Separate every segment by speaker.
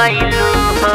Speaker 1: कैलू हो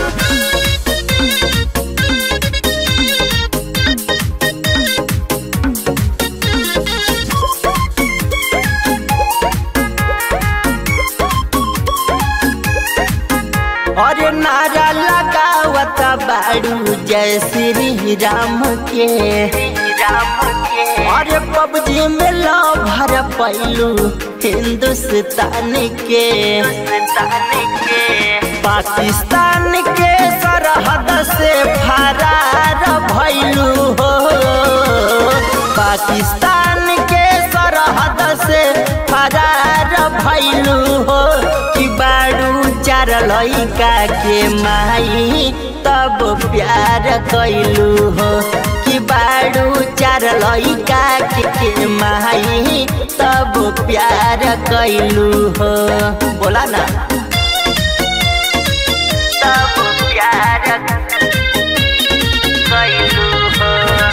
Speaker 2: और नारा लगावत बाड़ू जय श्री राम के
Speaker 1: राम के
Speaker 2: और पबजी में लो भर पैलू हिंदुस्तान के
Speaker 1: हिंदुस्तान के
Speaker 2: पाकिस्तान के सरहद से फरार भैलू हो पाकिस्तान के सरहद से फरार भैलू हो कि बाड़ू चार लइका के माई तब प्यार कैलू हो कि बाड़ू चार लइका के माई तब प्यार कैलू हो बोला ना
Speaker 1: तब प्यार कैलू हो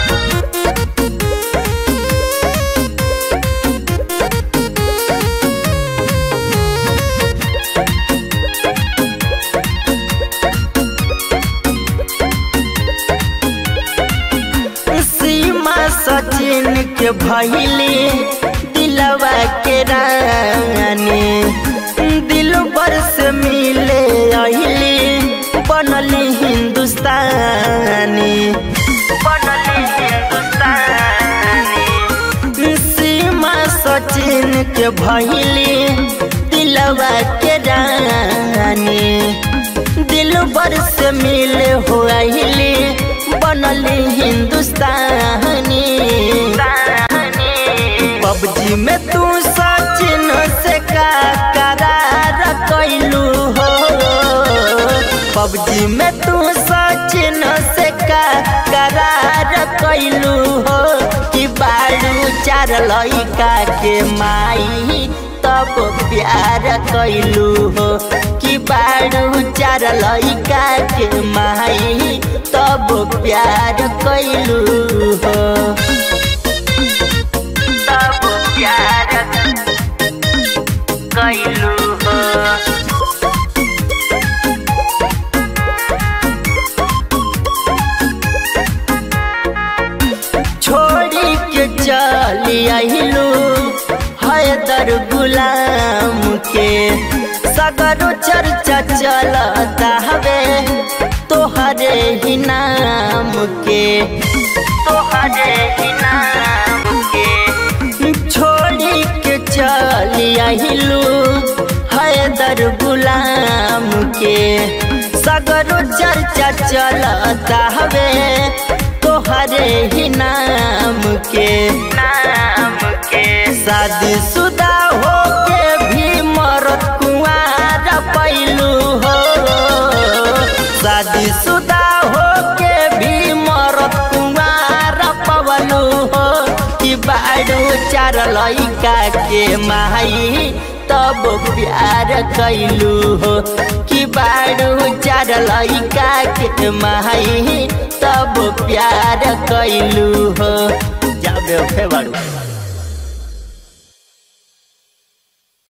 Speaker 2: सीमा सचिन के भैली दिलवा के रानी दिल पर से मिले अहिली बनली हिंदुस्तानी
Speaker 1: बनली हिंदुस्तानी
Speaker 2: सीमा सचिन के भैली दिलवा के रानी दिल पर से मिले हो अहिली बनली हिंदुस्तानी पबजी में तू सचिन से का करार कैलू हो पबजी में तू सचिन से का करार कैलू हो कि बाड़ू चार लइका के माई तब प्यार कैलू हो कि बाड़ू चार लइका के माई तब प्यार कैलू हो
Speaker 1: तब प्यार कैलू हो
Speaker 2: छोड़ी के चली अहिलू हैदर गुलाम के सगरो चर्चा चलता हवे तोहरे ही नाम के
Speaker 1: तोहरे ही नाम के
Speaker 2: छोड़ी के चली अहिलू हैदर गुलाम के सगरो चर्चा चलता हवे तोहरे ही नाम के
Speaker 1: नाम के
Speaker 2: शादी शुदा हो के भी मरत कुआर पैलू हो शादी शुदा हो के भी मरत कुआर पवलू हो कि बाड़ू चार लइका के माई तब प्यार कैलू हो कि बाड़ू चार लइका के माई तब प्यार कैलू हो जाबे बाड़ू